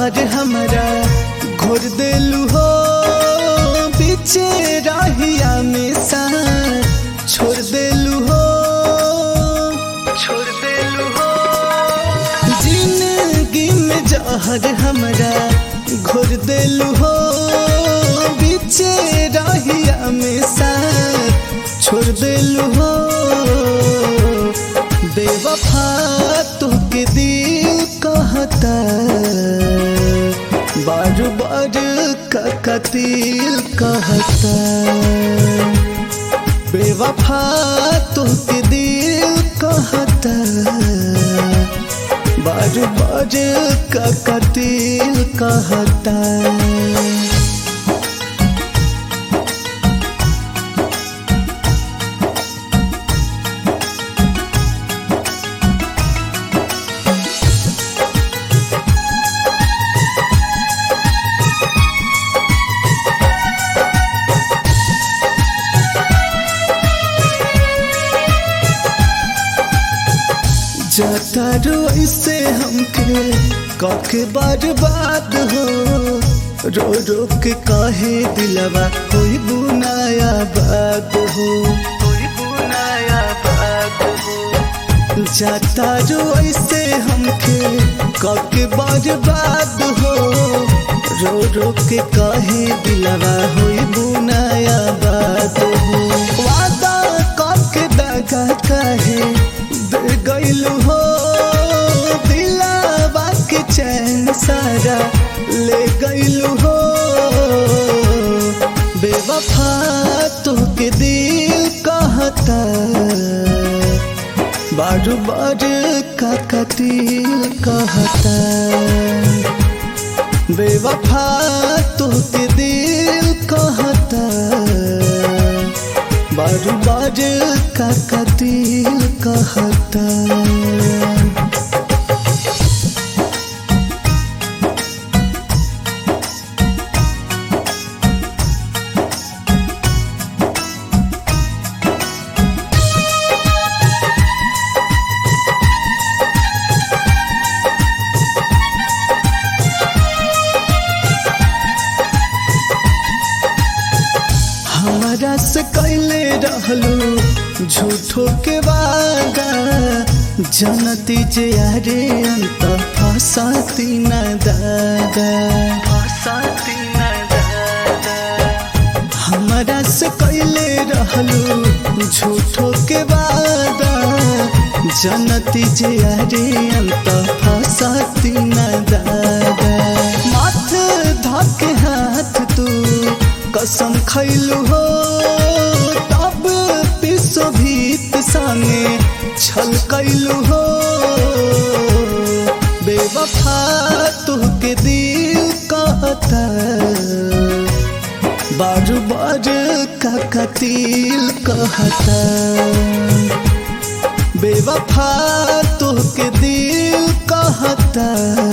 जहर हमरा घोर देलू हो पीछे राहिया में सा छोड़ देलू हो छोड़ देलू हो जिंदगी में जहर हमरा घोर देलू हो पीछे राहिया में सा छोड़ देलू हो बेवफा तोके दिल कहता बारू बारू का कतील कहता बेवफा तोके दिल कहता बारू बारू का कतील कहता जाता रो ऐसे हमके कके बर्बाद हो रो रो के काहे दिलवा कोई बुनाया बात हो कोई बुनाया बात हो जाता रो ऐसे हमके कके बर्बाद हो रो रो के काहे दिलवा होई बुनाया बात हो वादा कके दगा काहे दे गइलू हो दिलावा के चैन सारा ले गइलू हो बेवफा तो के दिल कहता बारू बारू का कतील कहता बेवफा तो के दिल कहता बारू बारू का कतील कहता हमारा से कैले रहलू झूठो के वादा जनती जे यारे अंत फसाती न दादा फसाती न दादा हमारा से कैले रहलू झूठो के वादा जनती जे यारे अंत फसाती न दादा माथ धके हाथ तू कसम खैलू हो तब पिसो भीत संगे छल कैलू हो बेवफा तुहके दिल कहता बारू बारू का कतील कहता बेवफा तुहके दिल कहता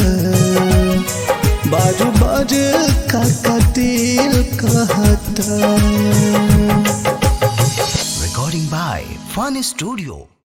बारू बारू का कतील कहता Recording by Fun Studio.